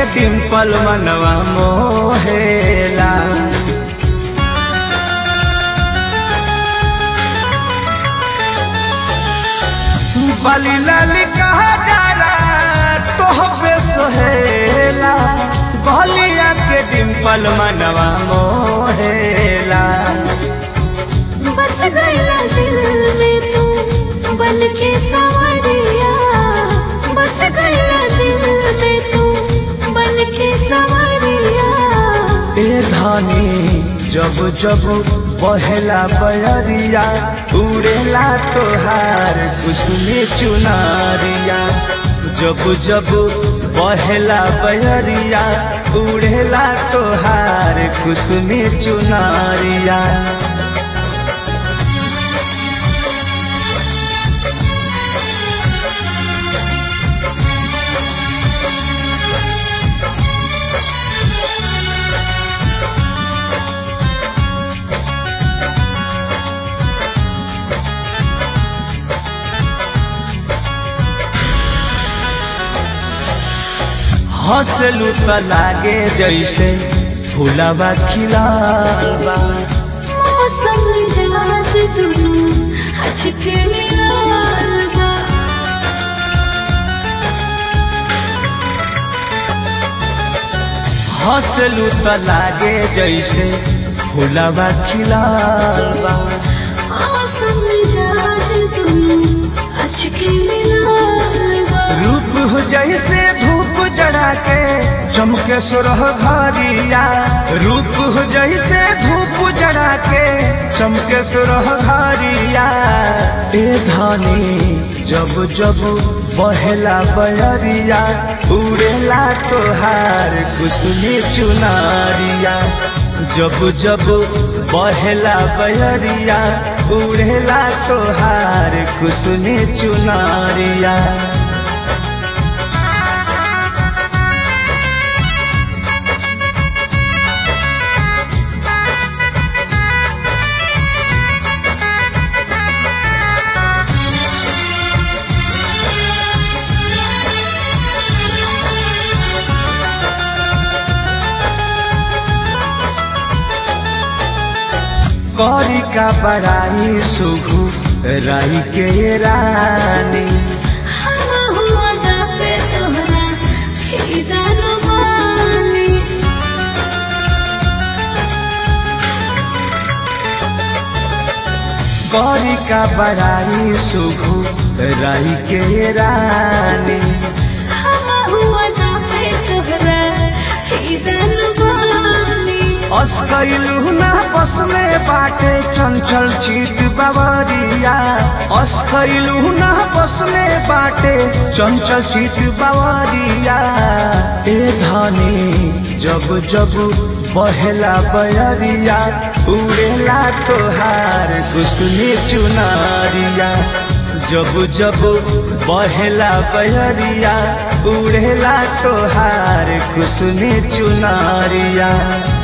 डिम्पल मनवा मोहेला बली लाली कहा जाला तोहबे सोहेला बलिया के डिम्पल मनवा मोहेला बस गया दिल में तू बन के सवरिया बस गया दिल में तू बन के सवरिया ए धानी जब जब बहेला बयरिया उड़ेला तोहार कुसुमी चुनारिया जब जब बहेला बयरिया उड़ेला तोहार कुसुमी चुनारिया हंसलू त लागे जैसे फूलवा खिलावा मौसम जहाज दुनू हचके मिलाल बा हंसलू त लागे जैसे फूलवा खिलावा मौसम जहाज दुनू हचके मिलाल बा रूप हो जैसे धूप जड़ा के चमके सुरह घरिया रूप हो जैसे धूप जड़ा के चमके सुरह घरिया ए धानी जब जब बहेला बयरिया उड़ेला तोहार कुसुमी चुनारिया जब जब बहेला बयरिया उड़ेला तोहार कुसुमी चुनारिया कौरी का बड़ाई सुघु राई के ये रानी हम हुआ गाते तोहरा खीदा रुबानी कौरी का बड़ाई सुघु राई के ये रानी हम हुआ गाते तोहरा खीदा रुबानी अस्कैलू ना बस में बाटे चंचल चीत बवरिया अस्कैलू ना बस में बाटे चंचल चीत बवरिया ए धानी जब जब बहेला बयरिया उड़ेला तोहार कुसुमी चुनारिया जब जब बहेला बयरिया उड़ेला तोहार कुसुमी चुनारिया